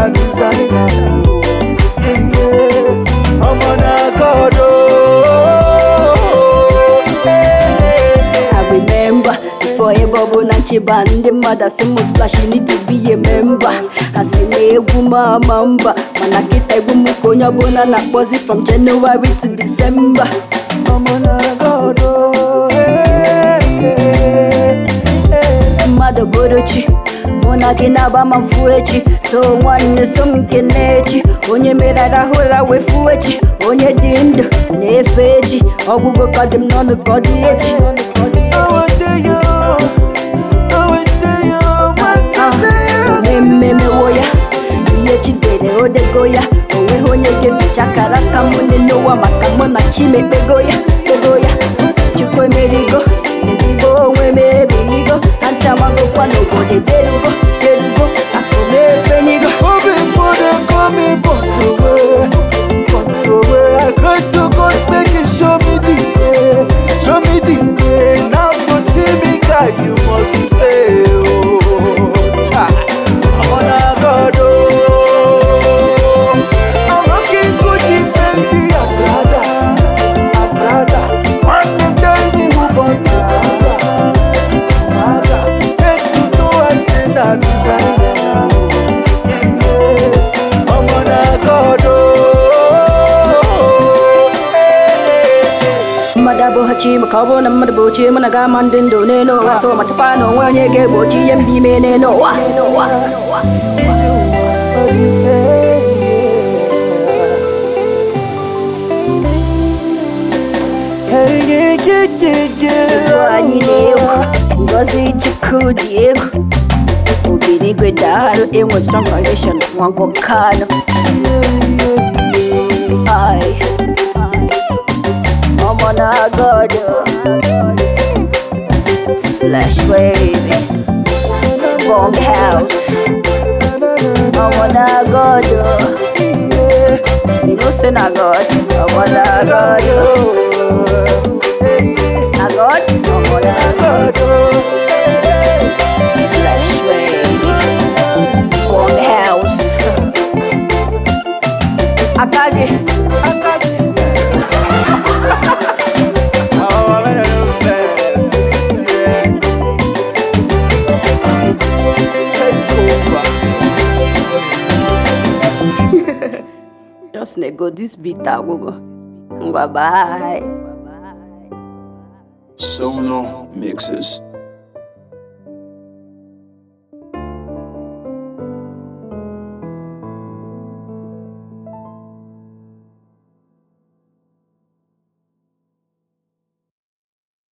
na designer. Yeah, yeah. Ọmọ na God oh. Hey. I remember before ebobo na ncheba ndị mmadụ asị m splash you need to be a member asị m egwu m ama mba mana kịta egwu m ka onye ọbụla na-akpọzi from January to December Ọmọ na God oh. Hey, hey, hey. mmadụ bụrụ chi mụ na gị na-agba ma mfu echi so nwanne so m nke na-echi onye mere arahụ ụra wee fuo echi onye dị ndụ na-efe echi ọgwụgwọ ka dị m n'ọnụ ka ọ dị echi Awadeyo, awadeyo, wakadeyo. omememewo ya ihe chidere odego ya onweghị onye ga-eficha akara aka mụ n'ụwa maka mụ na chimekpego ya kpego ya chukwu emerigo ezigbo onwe m ebirigo na nchamagokwa n'obodo derugo derugo akụmefenigo Oh, before they call me Botowe, Botowe. I cry to God, make it show me the way, show me the way. Now to see me, God, you must pay. Oh, cha. I'm on a God, oh. I'm rocking Gucci, Fendi, and Prada, and Prada. One them tell me who bought the Prada, Prada. Head to toe, I say that designer. Ọmọ na God mmadụ abụghị chi maka ọ bụrụ na mmadụ bụ chi mụ na ga-ama ndị ndụ n'elu ụwa so ma tupu na onwe onye ga-egbochi ihe mba ime n'elu ụwa Egwu anyị na-egwu ngozi chukwu dị egwu obinigwe daalụ enwe some foundation nwango kano ai ọmọ na godo splash baby bong house ọmọ na godo you know say na god ọmọ na godo na god ọmọ na godo splash baby bong house akage. Just nego this beat agwụgo. Ngwa bye. Sono Mixes.